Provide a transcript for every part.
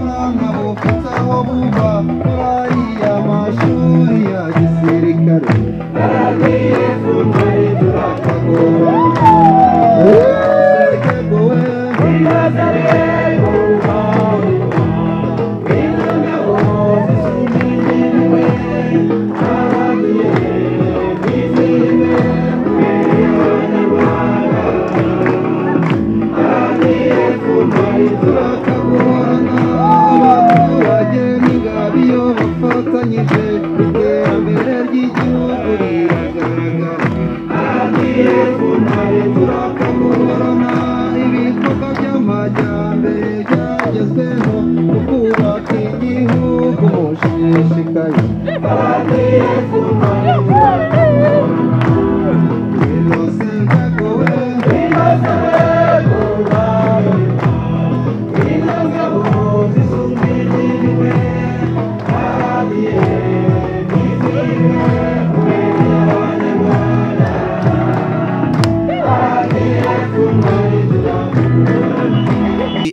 nkaba ufite aho buva muri ariya mashuri ya gisirikare naragiye kuntari turakagoba Sekagowe, turakagorana abaturage n'ingabe iyo bafatanyije iterambere ry'igihugu riragaragara agiye ku ntare turakagorana ibikorwa by'amajyambere byagezweho mu kubaka igihugu mushishikaye agiye ku ntare turakagorana Innocent Kagowe, Innocent Kagowe.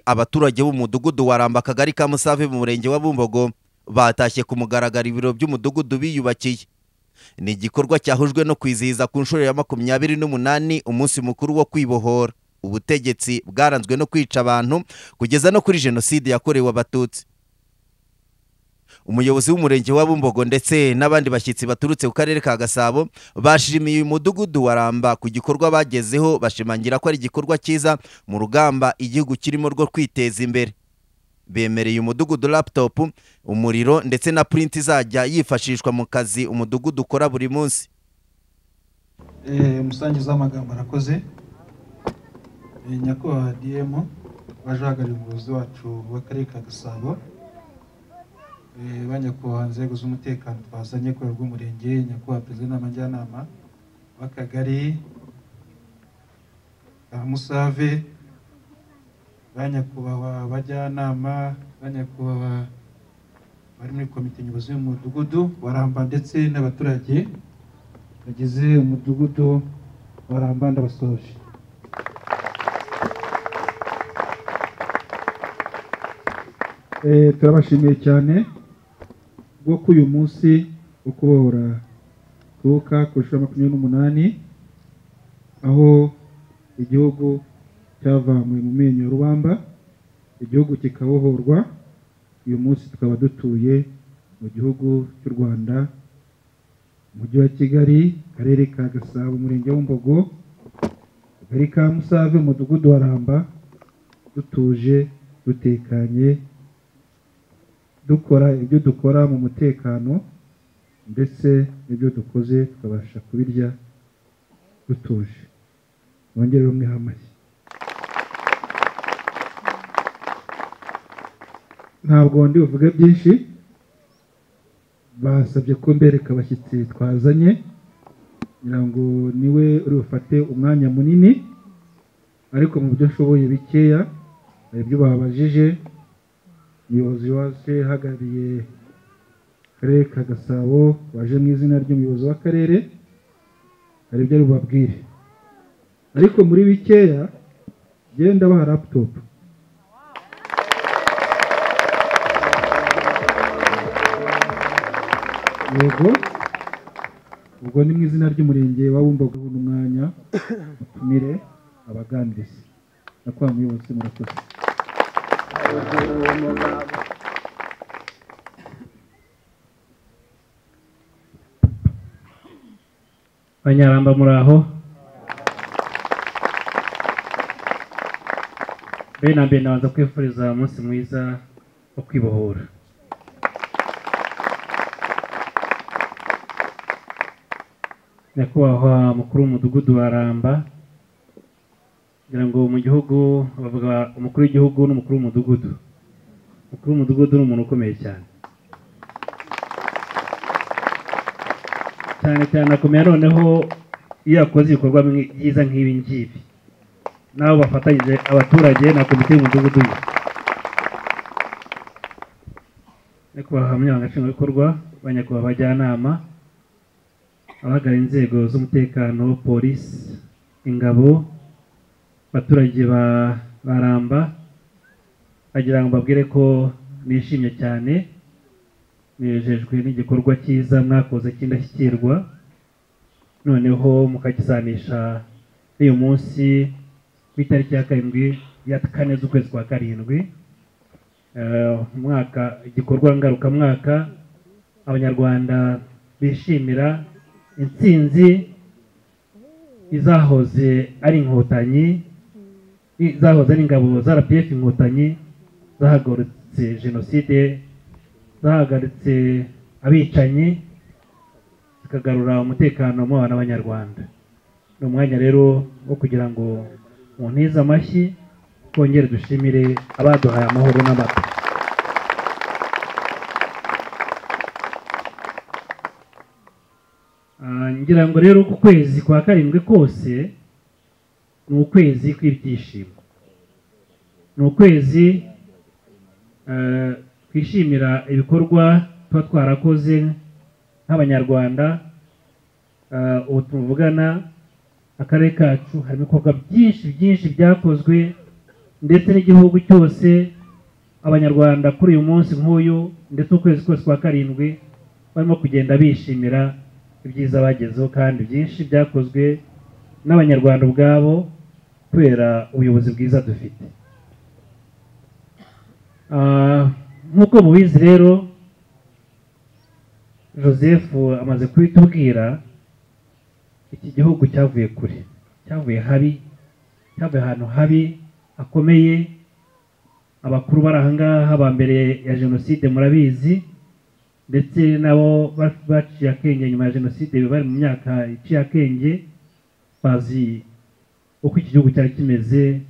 abaturage b'umudugudu wa Ramba akagari ka Musave mu murenge wa Bumbogo batashye ku mugaragaro ibiro by'umudugudu biyubakiye ni igikorwa cyahujwe no kwizihiza ku nshuro ya makumyabiri n'umunani umunsi mukuru wo kwibohora ubutegetsi bwaranzwe no kwica abantu kugeza no kuri jenoside yakorewe abatutsi umuyobozi w'umurenge wa Bumbogo ndetse n'abandi bashyitsi baturutse ku karere ka Gasabo bashimiye uyu mudugudu wa Ramba ku gikorwa bagezeho bashimangira ko ari igikorwa cyiza mu rugamba igihugu kirimo rwo kwiteza imbere bemereye umudugudu laptop umuriro ndetse na print izajya yifashishwa mu kazi umudugudu ukora buri munsi Eh, umusangiza w'amagambo arakoze Eh, nyakubahwa dm waje uhagarariye umuyobozi wacu w'akarere ka gasabo Eh, ba nyakubahwa nzego z'umutekano twazanye ku rwego rw'umurenge nyakubahwa perezida w'inama njyanama w'akagari ka musave ba nyakubahwa bajyanama ba nyakubahwa bari muri komite nyobozi y'umudugudu waramba ndetse n'abaturage bagize umudugudu waramba ndabasoje Eh, turabashimiye cyane bwo ko uyu munsi wo kubohora tuwuka ku nshuro ya makumyabiri n'umunani aho igihugu cyavamuwe mu menyo ya rubamba igihugu kikabohorwa uyu munsi tukaba dutuye mu gihugu cy'u rwanda umujyi wa kigali akarere ka gasabo umurenge w'umbogo akagari ka musave umudugudu wa ramba dutuje dutekanye dukora ibyo dukora mu mutekano ndetse n'ibyo dukoze tukabasha kubirya dutuje bongere bamwe amashyi ntabwo ndi buvuge byinshi basabye ko mbereka abashyitsi twazanye kugira ngo niwe uri bufate umwanya munini ariko mu byo nshoboye bikeya hari ibyo babajije umuyobozi waje uhagarariye akarere ka gasabo waje mu izina ry'umuyobozi w'akarere hari ibyo ari bubabwire ariko muri bikeya genda baha laputopu yego ubwo ni mu izina ry'umurenge wa Bumbogo ubona umwanya mutumire abaganiriza nakwa muyobozi murakoze banyaramba muri aho mbere na mbere nabanza kwifuriza umunsi mwiza wo kwibohora nyakubahwa mukuru w'umudugudu wa ramba ngira ngo mu gihugu bavuga umukuru w'igihugu n'umukuru w'umudugudu umukuru w'umudugudu ni umuntu ukomeye cyane cyane cyane akomeye noneho iyo yakoze ibikorwa byiza nk'ibi ngibi n'abo bafatanyije abaturage na komite y'umudugudu ye nyakubahwa munyamabanga nshingwabikorwa ba nyakubahwa abajyanama abahagarariye inzego z'umutekano polisi ingabo abaturage ba baramba bagira ngo mbabwire ko nishimye cyane nejejwe n'igikorwa cyiza mwakoze cy'indashyikirwa noneho mukagisanisha n'uyu munsi w'itariki ya karindwi ya kane z'ukwezi kwa karindwi Eh, umwaka igikorwa ngarukamwaka abanyarwanda bishimira intsinzi izahoze ari inkotanyi i- zahoze ari ingabo za rpf inkotanyi zahagaritse jenoside zahagaritse abicanyi zikagarura umutekano mu bana b'abanyarwanda ni umwanya rero wo kugira ngo muntize amashyi twongere dushimire abaduhaye amahoro n'amata Ah, ngira ngo rero ku kwezi kwa karindwi kose ni ukwezi kw'ibyishimo ni ukwezi eh, twishimira ibikorwa tuba twarakoze nk'abanyarwanda Eh, ubu tuvugana akarere kacu harimo ibikorwa byinshi byinshi byakozwe ndetse n'igihugu cyose abanyarwanda kuri uyu munsi nk'uyu ndetse ukwezi kose kwa karindwi barimo kugenda bishimira ibyiza bagezeho kandi byinshi byakozwe n'abanyarwanda ubwabo kubera ubuyobozi bwiza dufite Ah, nk'uko mubizi rero joseph amaze kubitubwira iki gihugu cyavuye kure cyavuye habi cyavuye ahantu habi hakomeye abakuru bari ahangaha ba mbere ya jenoside murabizi ndetse nabo ba- baciye akenge nyuma ya jenoside bari mu myaka iciye akenge bazi uko iki gihugu cyari kimeze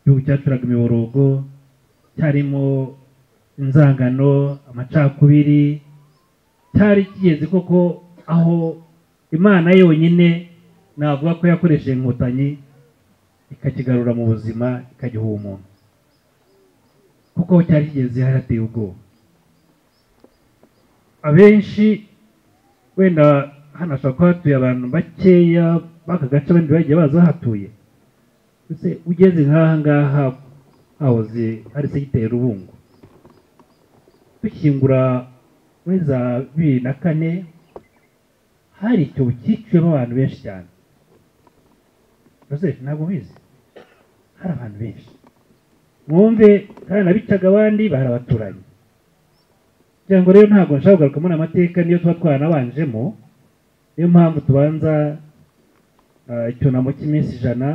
igihugu cyacuraga imiborogo cyarimo inzangano amacakubiri cyari kigeze koko aho imana yonyine navuga ko yakoresheje inkotanyi ikakigarura mu buzima ikagiha umuntu kuko aho cyari kigeze harateye ubwoba abenshi wenda hano hashobora kuba hatuye abantu bakeya b'aka gace abandi bagiye baza bahatuye Ese ugeze nk'aha ngaha hahoze hari segiteri rubungo dushyingura muri za bibiri na kane hari icyobo cyiciwemo abantu benshi cyane Joseph ntabwo ubizi hari abantu benshi mwumve kandi nabicaga abandi barabaturanye kugira ngo rero ntabwo nshaka kugaruka muri amateka niyo tuba twaranabanjemo niyo mpamvu tubanza ah, icyunamo cy'iminsi ijana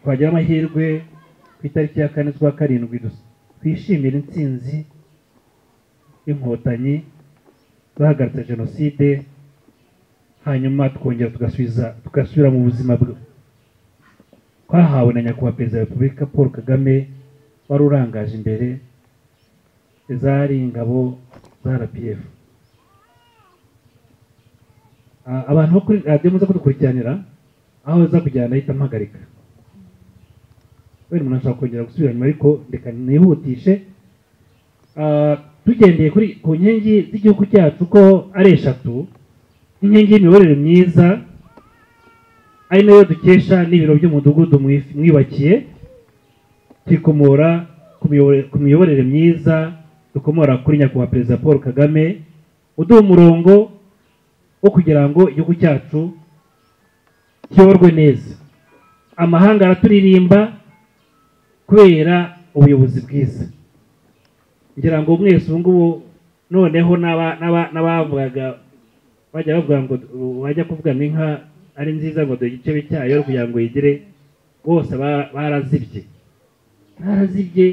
twagira amahirwe ku itariki ya kane z'ukwa karindwi dus- twishimire intsinzi y'inkotanyi zahagaritse jenoside hanyuma tukongera tugasubiza tugasubira mu buzima bw- twahawe na nyakubahwa perezida wa repubulika paul kagame wari urangaje imbere zari ingabo za rpf Ah, abantu bo kuri radiyo muze kudukurikiranira aho za kujyana ahita mpagarika wenda umuntu ashobora kongera gusubira nyuma ariko reka nihutishe Ah, tugendeye kuri ku nkingi z'igihugu cyacu ko ari eshatu inkingi y'imiyoborere myiza ari nayo dukesha n'ibiro by'umudugudu mwif- mwibakiye tukomora ku miyobore- ku miyoborere myiza dukomora kuri nyakubahwa perezida paul kagame uduha umurongo wo kugira ngo igihugu cyacu kiyoborwe neza amahanga araturirimba kubera ubuyobozi bwiza ngira ngo mwese ubu ngubu noneho n'aba- n'aba- n'abavugaga bajya bavuga ngo bajya kuvuga ngo inka ari nziza ngo dore igice cyayo kugira ngo yigire bose ba- barazibye barazibye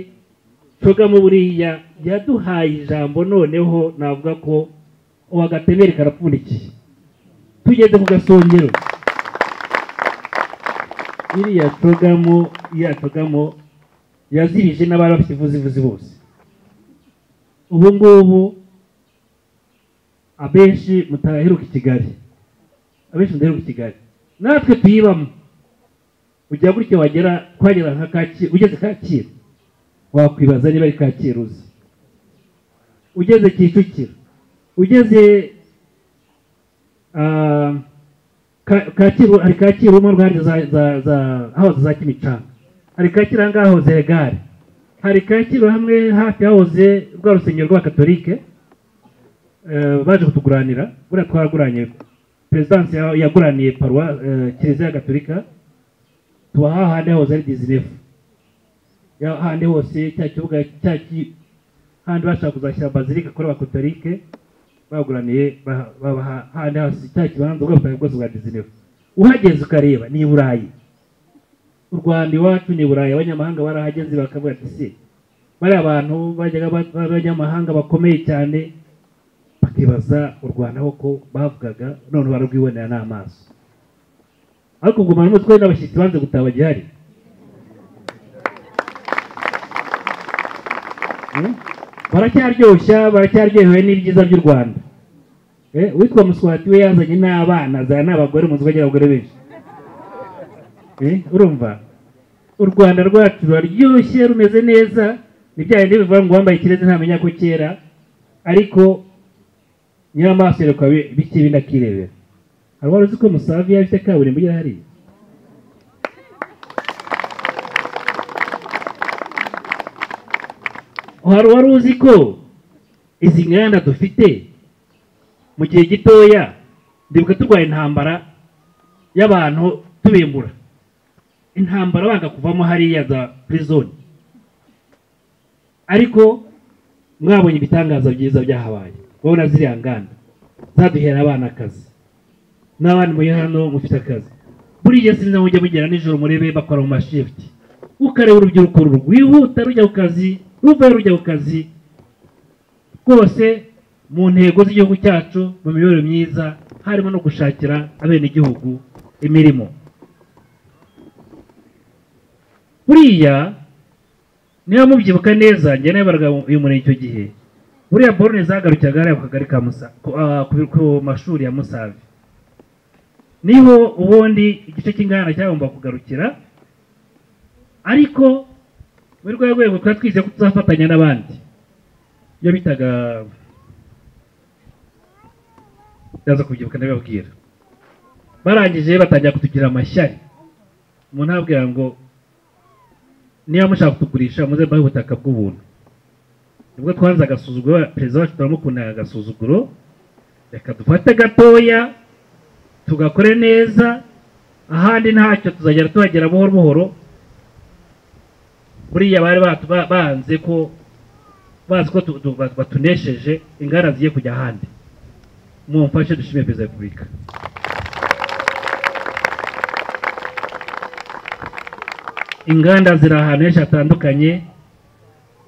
cogamo buriya yaduhaye ijambo noneho navuga ko uwagatemere karapfundikiye tugeze ku gasongero iriya cogamo iriya cogamo yazibije n'abari bafite ivuzivuzi bose ubu ngubu abenshi mutaheruka i kigali abenshi mudaheruka i kigali natwe tuyibamo ujya gutya wagera twagera nka kacyiru ugeze kacyiru wakwibaza niba ari kacyiru uzi ugeze kicukiro ugeze ah, Ka- kacyiru hari kacyiru mo rwanda za za za hahoze za kimicanga hari kacyiru ahangaha hahoze gare hari kacyiru hamwe hafi hahoze rwa rusengero rw'abakatolike eh, baje kutuguranira buriya twaguranye perezidansi ya- yaguraniye paruwa eh, kiliziya ya gatolika tuba hahandi hahoze ari dizinefu ya hahandi hose cya kibuga cya ki- hahandi bashaka kuzashyira bazilika kuri abakatolike baguraniye ba- baba ha- hahandi hose cya kibanza ubwo butaka bwose bwa dizinefu uhageze ukareba ni i burayi u rwanda iwacu ni burayi abanyamahanga barahageze bakavuga ati se bariya abantu bajyaga ba- b'abanyamahanga bakomeye cyane bakibaza u rwanda koko bavugaga none bararwibonera n'amaso ariko gumana umutwe n'abashyitsi banze gutaha bagihari Eh? baracyaryoshya baracyaryohewe n'ibyiza by'u rwanda Eh, uwitwa muswati we yazanye n'abana azana n'abagore mu nzoga abagore benshi Eh, urumva u rwanda rwacu ruraryoshye rumeze neza ni bya bindi bivuga ngo uwambaye ikirezi ntamenya ko kera ariko nyiramaso yerekwa bi- bike bindi akirebera hari wari uzi ko musavi yari afite kaburimbo igera hariya hari wari uzi ko izi nganda dufite mu gihe gitoya ndibuka turwaye intambara y'abantu tubimbura intambara banga kuvamo hariya za prison ariko mwabonye ibitangaza byiza byahabaye murabona ziriya nganda zaduhera abana akazi n'abandi muri hano mufite akazi buriya sinzi mujya mugera nijoro murebe bakora mu mashift ukareba urubyiruko rwihuta rujya ku kazi ruvayo rujya ku kazi rwose mu ntego z'igihugu cyacu mu mibereho myiza harimo no gushakira abenegihugu imirimo buriya niba mubyibuka neza njye nabaraga uyu murenge icyo gihe buriya borone zagarukiraga hariya ku kagari ka musa ku, ah, ku- ku mashuri ya musave niho ubundi igice cy'inganda cyagomba kugarukira ariko muri rwa rwego twari twizeye ko tuzafatanya n'abandi iyo bitaga ndaza kubyibuka ndabibabwira barangije batangira kutugira amashyari umuntu ababwira ngo niba mushaka kutugurisha muze mbahe ubutaka bw'ubuntu nibwo twanze agasuzuguro perezida wacu turamukundaga agasuzuguro reka dufate gatoya tugakore neza ahandi ntacyo tuzagera tuhagera buhoro buhoro buriya bari batu- ba- banze ko bazi ko tu- tu- batu- batunesheje ingana zigiye kujya ahandi mumfashe dushimire perezida wa repubulika inganda ziri ahantu henshi hatandukanye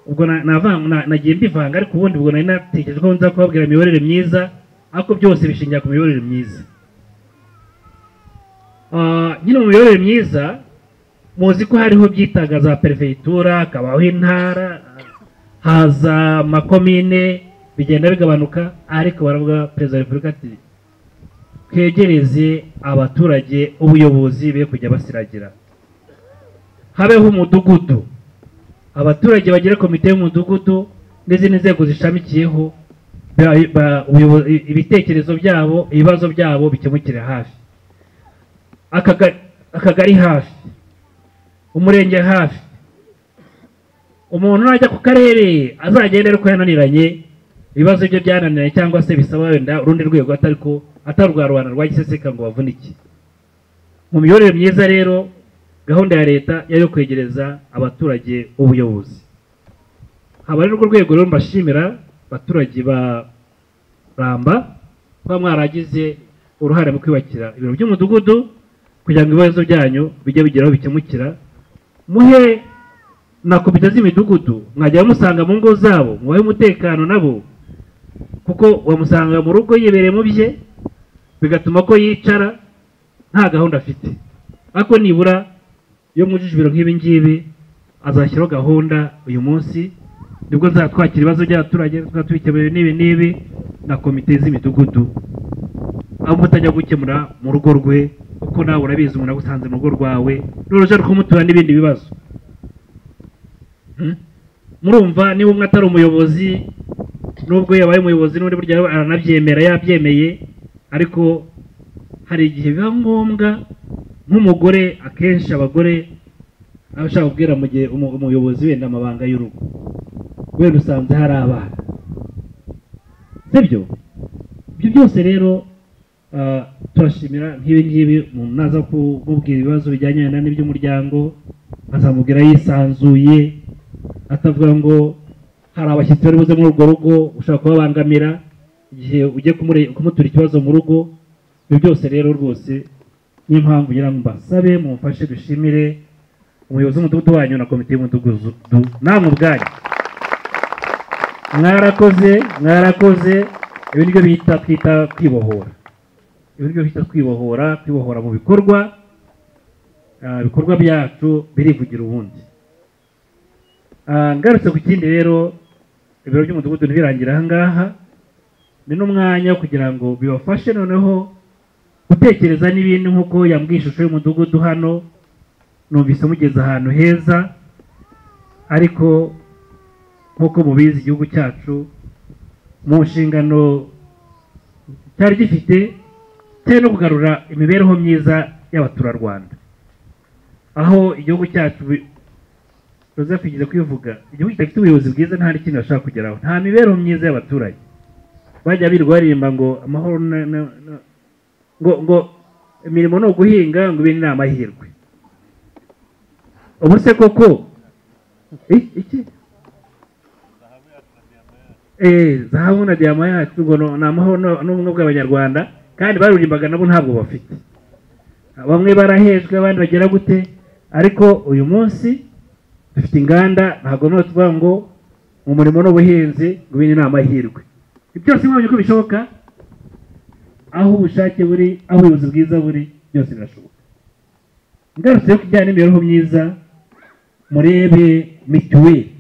ubwo na- nava- na- nagiye mbivanga ariko ubundi ubwo nari natekereje ko nza kubabwira imiyoborere myiza ariko byose bishingira ku miyoborere myiza Ah, nyine mu miyoborere myiza muzi ko hariho byitaga za perefegitura hakabaho intara haza amakomine bigenda bigabanuka ariko baravuga perezida wa repubulika ati twegereze abaturage ubuyobozi be kujya basiragira habeho umudugudu abaturage bagire komite y'umudugudu n'izindi nzego zishamikiyeho ba- ba- ubuyobo- i- ibitekerezo byabo ibibazo byabo bikemukire hafi Akaga- akagari hafi umurenge hafi umuntu najya ku karere azagendera uko yananiranye ibibazo bye byananiranye cyangwa se bisaba wenda urundi rwego atari ko atari urwa rubanda rwa giseseka ngo bavunike mu miyoborere myiza rero gahunda ya leta yari yo kwegereza abaturage ubuyobozi haba rero urwo rwego rero mbashimira abaturage ba ramba kuba mwaragize uruhare mu kwiyubakira ibiro by'umudugudu kugira ngo ibibazo byanyu bijye bigira aho bikemukira muhe na komite z'imidugudu mwajya musanga mu ngo zabo mubahe umutekano nabo kuko wamusanga mu rugo yibereye mu bye bigatuma ko yicara nta gahunda afite ariko nibura iyo mwujuje ibiro nk'ibi ngibi azashyiraho gahunda uyu munsi nibwo nzatwakira ibibazo by'abaturage twatwikemuriye n'ibi n'ibi na komite z'imidugudu aho mutajya gukemura mu rugo rwe kuko nawe urabizi umuntu agusanze mu rugo rwawe n'uruja rw'umutura n'ibindi bibazo Hmm? murumva niba umwe atari umuyobozi nubwo yabaye umuyobozi n'undi burya aranabyemera yabyemeye ariko hari igihe biba ngombwa nk'umugore akenshi abagore aba ashaka kubwira mu gihe umu- umuyobozi wenda amabanga y'urugo wenda usanze hari abana sibyo ibyo byose rero ah, turashimira nk'ibi ngibi umuntu naza ku- kumubwira ibibazo bijyanye wenda n'iby'umuryango azamubwira yisanzuye atavuga ngo hari abashyitsi bari buze muri urwo rugo ushobora kubabangamira igihe ugiye kumure- kumutura ikibazo mu rugo ibyo byose rero rwose niyo mpamvu ngira ngo mbasabe mumfashe dushimire umuyobozi w'umudugudu wanyu na komite y'umudugudu namwe ubwanyu mwarakoze mwarakoze ibi nibyo bita twita kwibohora ibi nibyo bita kwibohora kwibohora mu bikorwa Ah, ibikorwa byacu birivugira ubundi Ah, ngarutse ku kindi rero ibiro by'umudugudu ntibirangira aha ngaha ni n'umwanya wo kugira ngo bibafashe noneho gutekereza n'ibindi nk'uko yambwiye ishusho y'umudugudu hano numvise mugeze ahantu heza ariko nk'uko mubizi igihugu cyacu mu nshingano cyari gifite cyari no kugarura imibereho myiza y'abaturarwanda aho igihugu cyacu bi- Joseph igize kwivuga igihugu kidafite ubuyobozi bwiza nta n'ikintu bashobora kugeraho nta mibereho myiza y'abaturage bajya birirwa baririmba ngo amahoro na- na- na- ngo ngo imirimo ni uguhinga ngo ibindi ni amahirwe ubu se koko I- iki Eh, zahabu na diyama yacu ngo no- ni amahoro no- n'ubumwe bw'abanyarwanda kandi baruririmbaga nabo ntabwo bafite bamwe barahejwe abandi bagera gute ariko uyu munsi dufite inganda ntabwo niho tuvuga ngo mu murimo n'ubuhinzi ngo ibindi ni amahirwe Ibyo byose mwabonye ko bishoboka aho ubushake buri aho ubuyobozi bwiza buri byose birashoboka ngarutse ku bijyanye n'imibereho myiza murebe mituweli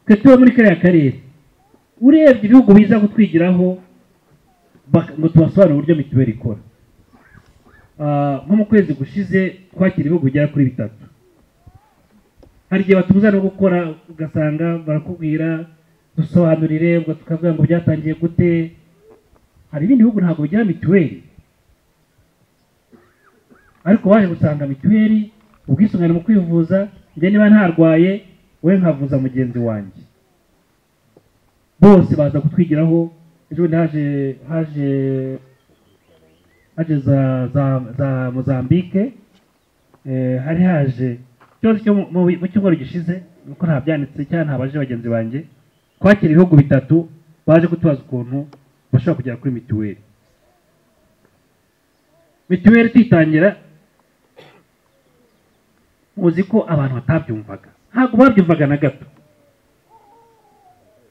twe tuba muri kariya karere urebye ibihugu biza kutwigiraho bak- ngo tubasobanurire uburyo mituweli ikora Ah, nko mu kwezi gushize twakira ibihugu bigera kuri bitatu hari igihe batubuza no gukora ugasanga barakubwira dusobanurire ubwo tukavuga ngo byatangiye gute hari ibindi bihugu ntabwo bigira mituweli ariko waje gusanga mituweli ubwisungane mu kwivuza njye niba ntarwaye we nkavuza mugenzi wanjye bose baza kutwigiraho ejo bundi haje haje haje za za za mozambique eh, hari haje ikibazo cyo mu- mu- mu cyumweru gishize nuko nta byanditse cyangwa nta baje bagenzi banjye kwakira ibihugu bitatu baje kutubaza ukuntu bashobora kugera kuri mituweli mituweli tuyitangira muzi ko abantu batabyumvaga ntabwo babyumvaga na gato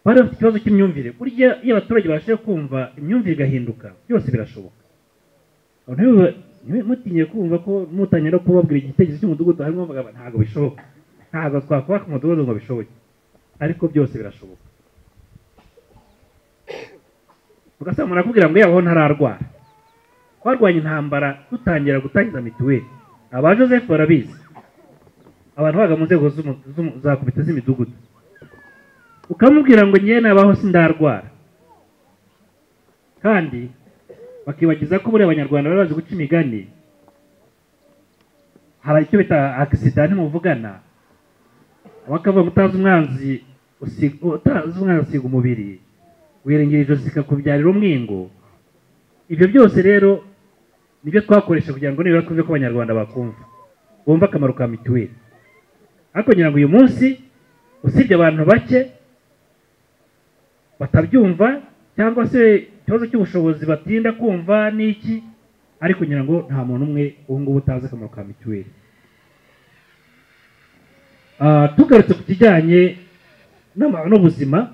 bari bafite ikibazo cy'imyumvire burya iyo abaturage babashije kumva imyumvire igahinduka byose birashoboka Abantu ntibibe- ntibibe- mutinye kumva ko mutangira kubabwira igitekerezo cy'umudugudu harimo bambaga ntabwo bishoboka ntabwo twakubaka umudugudu ngo bishoboke ariko byose birashoboka ugasanga murakubwira ngo yabaho ntararwara twarwanya intambara dutangira gutangiza mituweli aba joseph barabizi abantu baga mu nzego z'umu- z'umu- za komite z'imidugudu ukamubwira ngo ngewe nabaho sindarwara kandi bakibagiza ko buriya abanyarwanda bari bazi guca imigani hari icyo bita agisida ntimuvugana bakavuga ngo utazi umwanzi usi- utazi umwanzi usiga umubiri wiringira ijosi rikakubyarira umwingo ibyo byose rero nibyo twakoresha kugira ngo nibura twumve ko abanyarwanda bakumva bumva akamaro ka mituweli ariko ngira ngo uyu munsi usibye abantu bake batabyumva cyangwa se ikibazo cy'ubushobozi batinda kumva n'iki ariko ngira ngo nta muntu umwe ubu ngubu utazi akamaro ka mituweli Ah, tugarutse ku kijyanye n'ama- n'ubuzima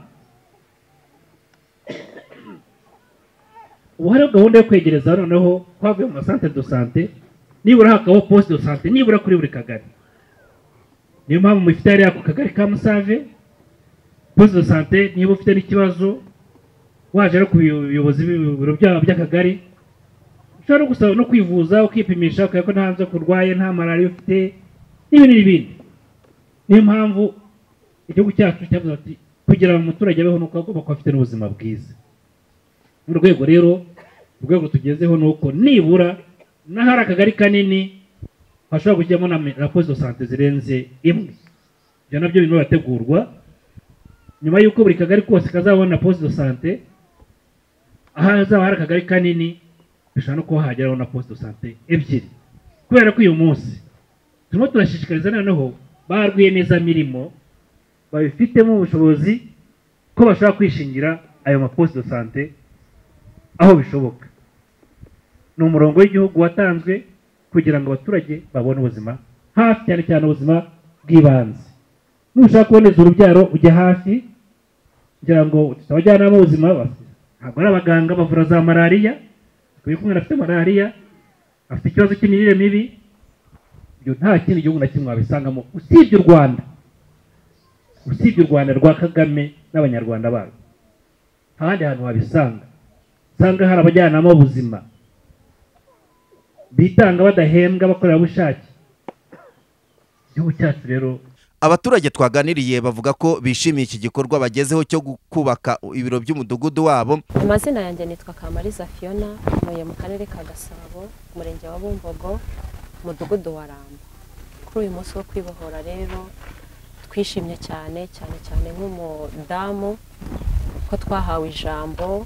ubu hariho gahunda yo kwegereza noneho twavuye mu masantere do sante nibura hakabaho posite do sante nibura kuri buri kagari niyo mpamvu mufite hariya ku kagari ka musave poste de sante niba ufite n'ikibazo waje no ku buyobozi bw'ibiro byabo by'akagari ushobora no gusaba no kwivuza ukipimisha ukareba ko nta nzoka urwaye nta malariya ufite n'ibindi n'ibindi niyo mpamvu igihugu cyacu cyavuze ati kugira ngo umuturage abeho ni uko agomba kuba afite n'ubuzima bwiza mu rwego rero urwego tugezeho ni uko nibura n'ahari akagari kanini hashobora kujyamo na me- raporo de sante zirenze imwe ibyo nabyo birimo birategurwa nyuma y'uko buri kagari kose kazabona poste de sante ahazaba hari akagari kanini bishobora no kuba hageraho na poste de sante ebyiri kubera ko uyu munsi turimo turashishikariza noneho ba rwiyemezamirimo babifitemo ubushobozi ko bashobora kwishingira ayo maposite de sante aho bishoboka ni umurongo w'igihugu watanzwe kugira ngo abaturage babone ubuzima hafi cyane cyane ubuzima bw'ibanze nushaka kuboneza urubyaro ujya hafi kugira ngo abajyanama b'ubuzima ba- ntabwo ari abaganga bavura za malariya kuko umwana afite malariya afite ikibazo cy'imirire mibi ibyo nta kindi gihugu na kimwe wabisangamo usibye u rwanda usibye u rwanda rwa kagame n'abanyarwanda babo nta handi hantu wabisanga usanga hari abajyanama b'ubuzima bitanga badahembwa abakorerabushake igihugu cyacu rero abaturage twaganiriye bavuga ko bishimiye iki gikorwa bagezeho cyo gu- kubaka ibiro by'umudugudu wabo amazina yanjye nitwa kamariza fiona ntuye mu karere ka gasabo umurenge wa bumbogo umudugudu wa ramba kuri uyu munsi wo kwibohora rero twishimye cyane cyane cyane nk'umudamu ko twahawe ijambo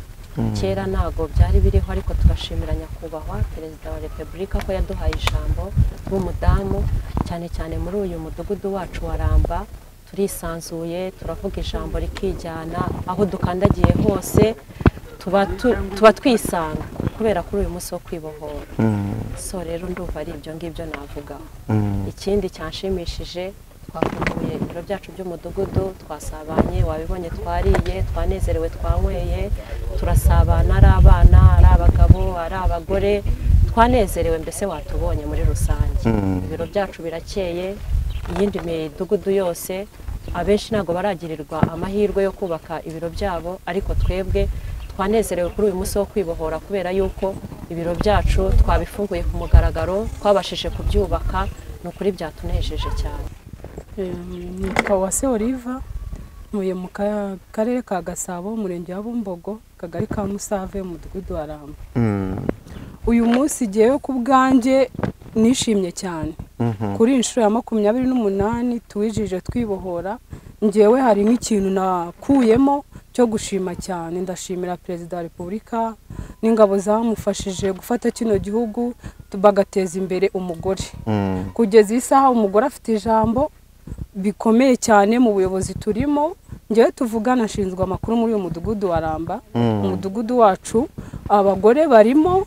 kera ntabwo byari biriho ariko turashimira nyakubahwa perezida wa repubulika ko yaduhaye ijambo w'umudamu cyane cyane muri uyu mudugudu wacu wa ramba turisanzuye turavuga ijambo rikijyana aho dukandagiye hose tuba tu- tuba twisanga kubera kuri uyu munsi wo kwibohora so rero ndumva ari ibyo ngibyo navugaho ikindi cyanshimishije twafunguye ibiro byacu by'umudugudu twasabanye wabibonye twariye twanezerewe twanyweye turasabana ari abana ari abagabo ari abagore twanezerewe mbese watubonye muri rusange ibiro byacu birakeye iyindi midugudu yose abenshi ntabwo baragirirwa amahirwe yo kubaka ibiro byabo ariko twebwe twanezerewe kuri uyu munsi wo kwibohora kubera yuko ibiro byacu twabifunguye ku mugaragaro twabashije kubyubaka ni ukuri byatunejeje cyane nitwa Uwase Oliva ntuye mu ka- karere ka Gasabo umurenge wa Bumbogo akagari ka Musave umudugudu wa Ramba uyu munsi jyewe ku bwanjye nishimye cyane kuri iyi nshuro ya makumyabiri n'umunani tuwijije twibohora njyewe hari nk'ikintu nakuyemo cyo gushima cyane ndashimira perezida wa repubulika n'ingabo zamufashije gufata kino gihugu bagateza imbere umugore kugeza iyi saha umugore afite ijambo bikomeye cyane mu buyobozi turimo ngewe tuvugana ashinzwe amakuru muri uyu mudugudu wa ramba umudugudu wacu abagore barimo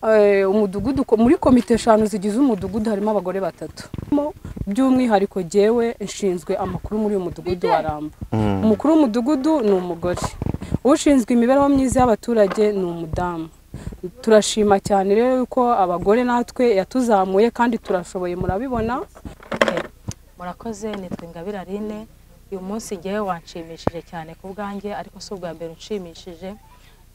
eh, umudugudu ko- muri komite eshanu zigize umudugudu harimo abagore batatu Mo, by'umwihariko jyewe nshinzwe amakuru muri uyu mudugudu wa ramba umukuru w'umudugudu ni umugore ushinzwe imibereho myiza y'abaturage ni umudamu turashima cyane rero yuko abagore natwe yatuzamuye kandi turashoboye murabibona murakoze nitwa ingabire aline uyu munsi ngewe wanshimishije cyane ku bwanjye ariko si ubwa mbere unshimishije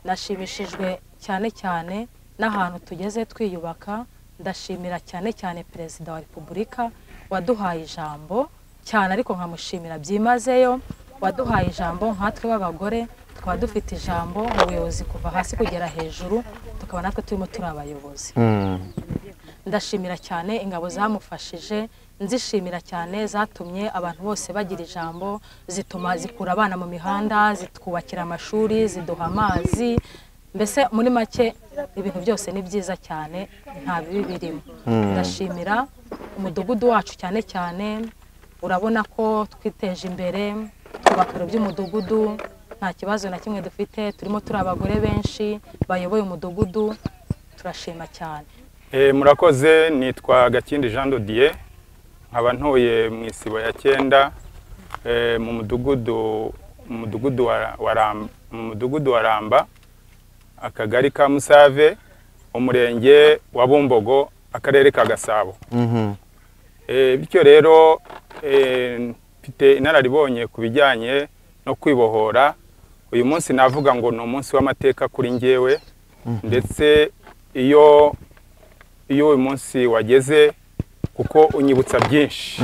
nashimishijwe cyane cyane n'ahantu tugeze twiyubaka ndashimira cyane cyane perezida wa repubulika waduhaye ijambo cyane ariko nkamushimira byimazeyo waduhaye ijambo nkatwe b'abagore tukaba dufite ijambo mu buyobozi kuva hasi kugera hejuru tukaba natwe turimo turi abayobozi ndashimira cyane ingabo zamufashije nzishimira cyane zatumye abantu bose bagira ijambo zituma zikura abana mu mihanda zitwubakira amashuri ziduha amazi mbese muri make ibintu byose ni byiza cyane nta bibi birimo ndashimira umudugudu wacu cyane cyane urabona ko twiteje imbere twubaka ibiro by'umudugudu nta kibazo na kimwe dufite turimo turi abagore benshi bayoboye umudugudu turashima cyane Eh, murakoze nitwa gakindi jean dodier nkaba ntuye mu isibo ya cyenda eh, mu mudugudu mu mudugudu wa, wa ramba, mu mudugudu wa ramba akagari ka musave umurenge wa bumbogo akarere ka gasabo Eh, bityo rero eh, mfite inararibonye ku bijyanye no kwibohora uyu munsi navuga ngo ni umunsi w'amateka kuri njyewe ndetse iyo iyo uyu munsi wageze kuko unyibutsa byinshi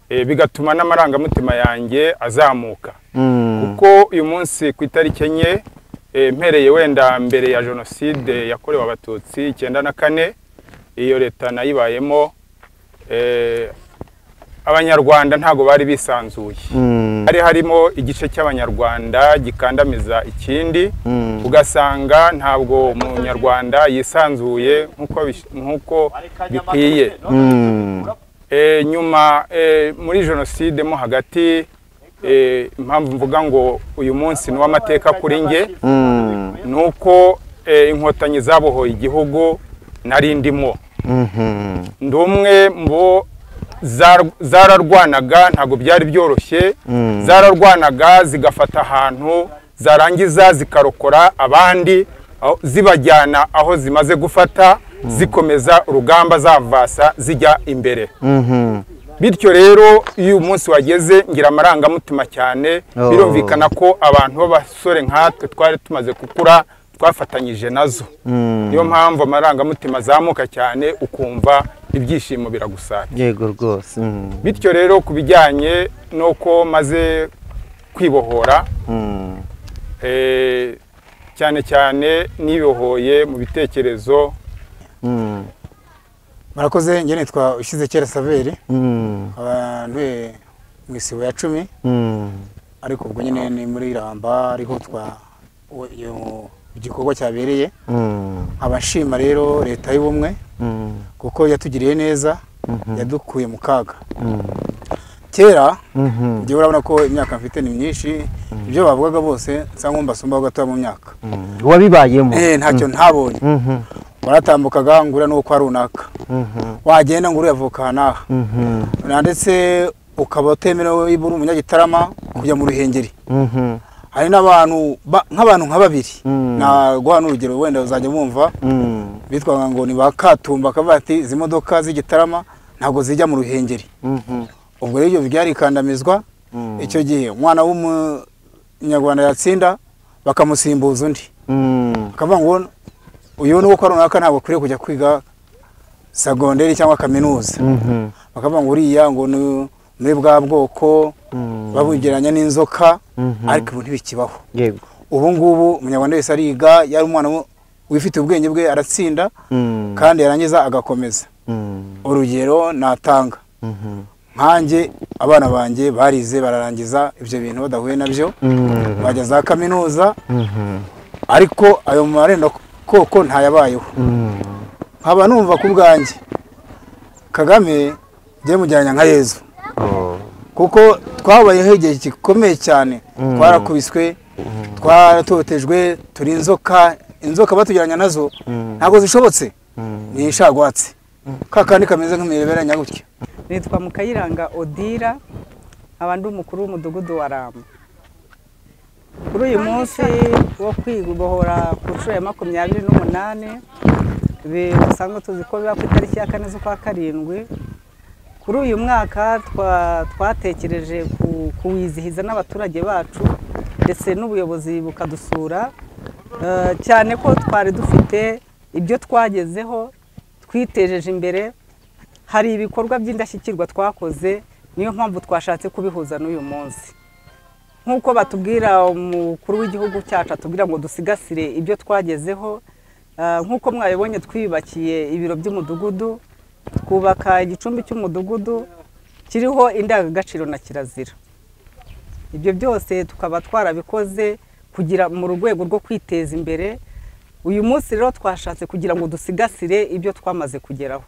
Eh, bigatuma n'amarangamutima yanjye azamuka kuko uyu munsi ku itariki enye eh, mpereye wenda mbere ya jenoside yakorewe abatutsi icyenda na kane iyo leta nayibayemo eh, abanyarwanda ntabwo bari bisanzuye Mm. hari harimo igice cy'abanyarwanda gikandamiza ikindi Mm. ugasanga ntabwo umunyarwanda yisanzuye nk'uko bish- nk'uko bikwiye Mm. Eh, nyuma eh, muri jenoside mo hagati eh, impamvu mvuga ngo uyu munsi ni uw'amateka kuri njye Mm. ni uko eh, inkotanyi zabohoye igihugu nari ndimo Mhm. ndi umwe mu bo zar- zararwanaga ntabwo byari byoroshye Mm. zararwanaga zigafata ahantu zarangiza zikarokora abandi aho- zibajyana aho zimaze gufata zikomeza urugamba zavasa zijya imbere Mhm. bityo rero iyo umunsi wageze ngira amarangamutima cyane Oh. birumvikana ko abantu b'abasore nkatwe twari tumaze gukura twafatanyije nazo Mm. niyo mpamvu amarangamutima azamuka cyane ukumva ibyishimo biragusara yego rwose Mm. bityo rero ku bijyanye n'uko maze kwibohora Mm. eh, cyane cyane nibohoye mu bitekerezo Mm. murakoze njye nitwa ushyize kera saveri Mm. abantu mu isibo ya cumi Mm. ariko ubwo nyine ni muri ramba ariho twa uwo- iyo igikorwa cyabereye Mm. nkaba nshima rero leta y'ubumwe Mm. kuko yatugiriye neza yadukuye mu kaga Mm. kera Mhm. njyewe urabona ko imyaka mfite ni myinshi ibyo bavugaga bose nsa nk'umbasumba gatoya mu myaka Mm. wabibayemo Eh, ntacyo ntabonye Mhm. waratambukaga ngura n'uko runaka Mhm. wagenda ngura uyavuka n'aha Mhm. na ndetse ukaba utemerewe niba uri umunyagitarama kujya mu ruhengeri Mhm. hari n'abantu ba- nk'abantu nka babiri Mm. naguha n'urugero wenda uzajya mwumva Mm. bitwaga ngo ni ba katumba akavuga ati izi modoka z'igitarama ntabwo zijya mu ruhengeri Mhm. ubwo rero ibyo byarikandamizwa Mm. icyo gihe umwana w'umunyarwanda yatsinda bakamusimbuza undi Mm. bakavuga ngo uyu ni uwo kwa runaka ntabwo akwiriye kujya kwiga segonderi cyangwa kaminuza Mhm. bakavuga ngo uriya ngo ni muri bwa bwoko Mm. babugeranya n'inzoka Mhm. ariko ubu ntibikibaho yego ubu ngubu umunyarwanda wese ariga yari umwana wo- wifitiye ubwenge bwe aratsinda Mm. kandi yarangiza agakomeza Mm. urugero natanga Mhm. nkanjye abana banjye barize bararangiza ibyo bintu badahuye nabyo Mm. bajya za kaminuza Mhm. ariko ayo marenda koko ntayabayeho Mm. nkaba numva ku bwanjye kagame njye mujyanya nka yezu Oh. kuko twabayeho igihe gikomeye cyane Mm. twarakubiswe twaratotejwe turi inzoka inzoka batujyanye nazo Mm. ntabwo zishobotse Mm. ni inshagwatsi kakandi kameze nk'imireberanya gutya nitwa mukayiranga odira nkaba ndi umukuru w'umudugudu wa ramba kuri uyu munsi wo kwibohora ku nshuro ya makumyabiri n'umunani bi- bisanzwe tuzi ko biba ku itariki ya kane z'ukwa karindwi kuri uyu mwaka twa- twatekereje ku- kuwizihiza n'abaturage bacu ndetse n'ubuyobozi bukadusura Eh, cyane ko twari dufite ibyo twagezeho twitejeje imbere hari ibikorwa by'indashyikirwa twakoze niyo mpamvu twashatse kubihuza n'uyu munsi nk'uko batubwira umukuru w'igihugu cyacu atubwira ngo dusigasire ibyo twagezeho ah, nk'uko mwabibonye twiyubakiye ibiro by'umudugudu twubaka igicumbi cy'umudugudu kiriho indangagaciro na kirazira ibyo byose tukaba twarabikoze kugira mu rwego rwo kwiteza imbere uyu munsi rero twashatse kugira ngo dusigasire ibyo twamaze kugeraho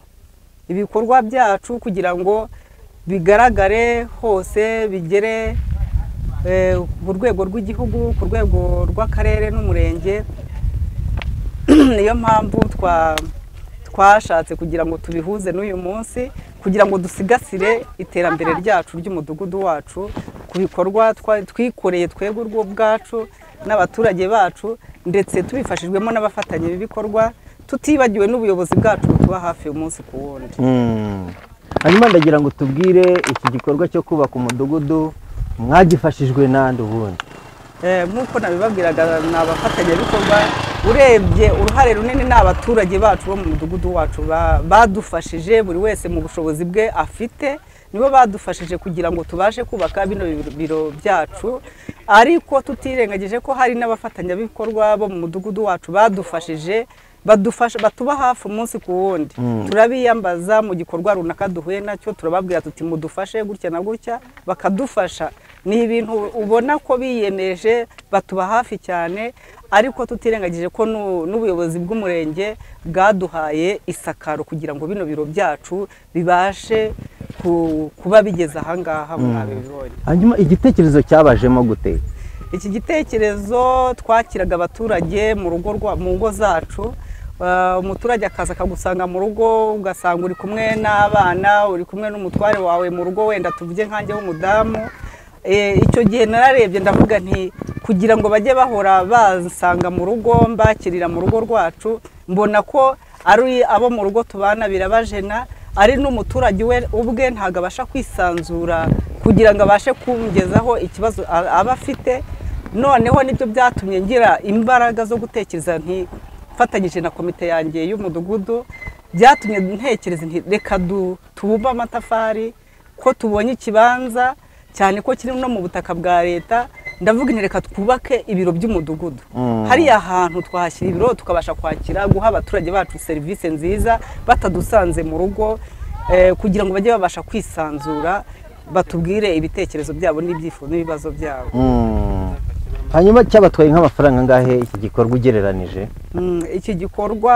ibikorwa byacu kugira ngo bigaragare hose bigere eh, ku rwego rw'igihugu ku rwego rw'akarere n'umurenge niyo mpamvu twa twashatse kugira ngo tubihuze n'uyu munsi kugira ngo dusigasire iterambere ryacu ry'umudugudu wacu ku bikorwa twa- twikoreye twebwe urwo ubwacu n'abaturage bacu ndetse tubifashijwemo n'abafatanyabikorwa tutibagiwe n'ubuyobozi bwacu butuba hafi umunsi ku wundi Mm. hanyuma ndagira ngo tubwire iki gikorwa cyo kubaka umudugudu mwagifashijwe n'andi ubundi Eh, nk'uko nabibabwiraga ni abafatanyabikorwa urebye uruhare runini ni abaturage bacu bo mu mudugudu wacu ba- badufashije buri wese mu bushobozi bwe afite nibo badufashije kugira ngo tubashe kubaka bino biro- biro byacu ariko tutirengagije ko hari n'abafatanyabikorwa bo mu mudugudu wacu badufashije badufasha batuba hafi umunsi ku wundi Mm. turabiyambaza mu gikorwa runaka duhuye nacyo turababwira tuti mudufashe gutya na gutya bakadufasha ni ibintu ubona ko biyemeje batuba hafi cyane ariko tutirengagije ko n'u- n'ubuyobozi bw'umurenge bwaduhaye isakaro kugira ngo bino biro byacu bibashe ku- kuba bigeze ahangaha mwabibonye hanyuma igitekerezo cyabajemo gute iki gitekerezo twakiraga abaturage mu rugo rwa- mu ngo zacu Uh, umuturage akaza akagusanga mu rugo ugasanga uri kumwe n'abana uri kumwe n'umutware wawe mu rugo wenda tuvuge nkanjye w'umudamu Eh, icyo gihe nararebye ndavuga nti kugira ngo bajye bahora bansanga mu rugo mbakirira mu rugo rwacu mbona ko ari abo mu rugo tubana birabajena ari n'umuturage we ubwe ntabwo abasha kwisanzura kugira ngo abashe kungezaho ikibazo a- aba afite noneho nibyo byatumye ngira imbaraga zo gutekereza nti mfatanyije na komite yanjye y'umudugudu byatumye ntekereza nti reka du- tubumbe amatafari ko tubonye ikibanza cyane ko kiri no mu butaka bwa leta ndavuga nti reka twubake ibiro by'umudugudu Mm. hariya hantu twahashyira ibiro tukabasha kwakira guha abaturage bacu serivisi nziza batadusanze mu rugo eh, kugira ngo bajye babasha kwisanzura batubwire ibitekerezo byabo n'ibyifuzo n'ibibazo byabo Mm. hanyuma cyabatwaye nk'amafaranga angahe iki gikorwa ugereranije Mm, iki gikorwa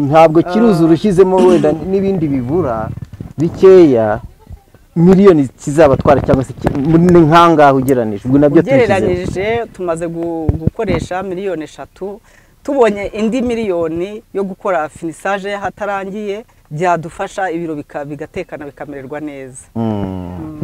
ntabwo kiruzi urushyizemo wenda n'ibindi bibura bikeya miliyoni kizabatwara cyangwa se ki- ni nk'angahe ugereranije ubwo nabyo tubishyizemo ugereranyije tumaze gu- gukoresha miliyoni eshatu tubonye indi miliyoni yo gukora finisaje hatarangiye byadufasha ibiro bika- bigatekana bikamererwa neza Mm.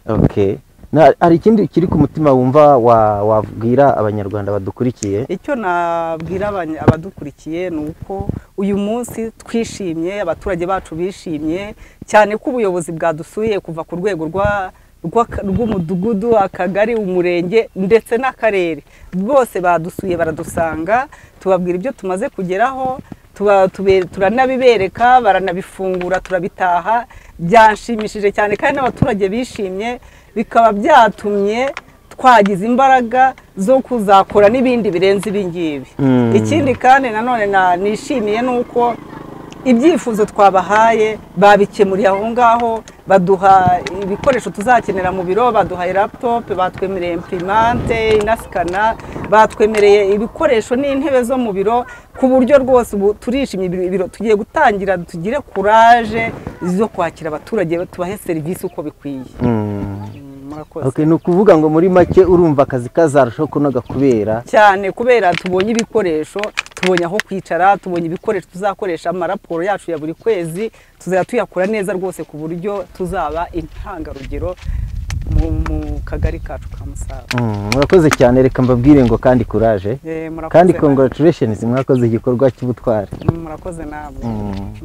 okay Na- hari ikindi kiri ku mutima wumva wa- wabwira abanyarwanda badukurikiye icyo nabwira abany- abadukurikiye ni uko uyu munsi twishimye abaturage bacu bishimye cyane ko ubuyobozi bwadusuye kuva ku rwego rwa- rw'aka- rw'umudugudu akagari umurenge ndetse n'akarere bose badusuye baradusanga tubabwira ibyo tumaze kugeraho tuba- tube- turanabibereka baranabifungura turabitaha byanshimishije cyane kandi n'abaturage bishimye bikaba byatumye twagize imbaraga zo kuzakora n'ibindi birenze ibi ngibi Mm. ikindi kandi nanone na- nishimiye ni uko ibyifuzo twabahaye babikemuriye aho ngaho baduha ibikoresho tuzakenera mu biro baduhaye laptop batwemereye imprimante inasikana batwemereye ibikoresho n'intebe zo mu biro ku buryo rwose ubu turishimye ibiro- ibiro tugiye gutangira tugire kuraje zo kwakira abaturage tubahe serivisi uko bikwiye murakoze Okay, ni ukuvuga ngo muri make urumva akazi kazarushaho kunoga kubera cyane kubera tubonye ibikoresho tubonye aho kwicara tubonye ibikoresho tuzakoresha amaraporo yacu ya buri kwezi tuzajya tuyakora neza rwose ku buryo tuzaba intangarugero mu, mu kagari kacu ka musave Mm, murakoze cyane reka mbabwire ngo kandi kuraje Eh, murakoze kandi nawe. congratulations mwakoze igikorwa cy'ubutware murakoze namwe Mm.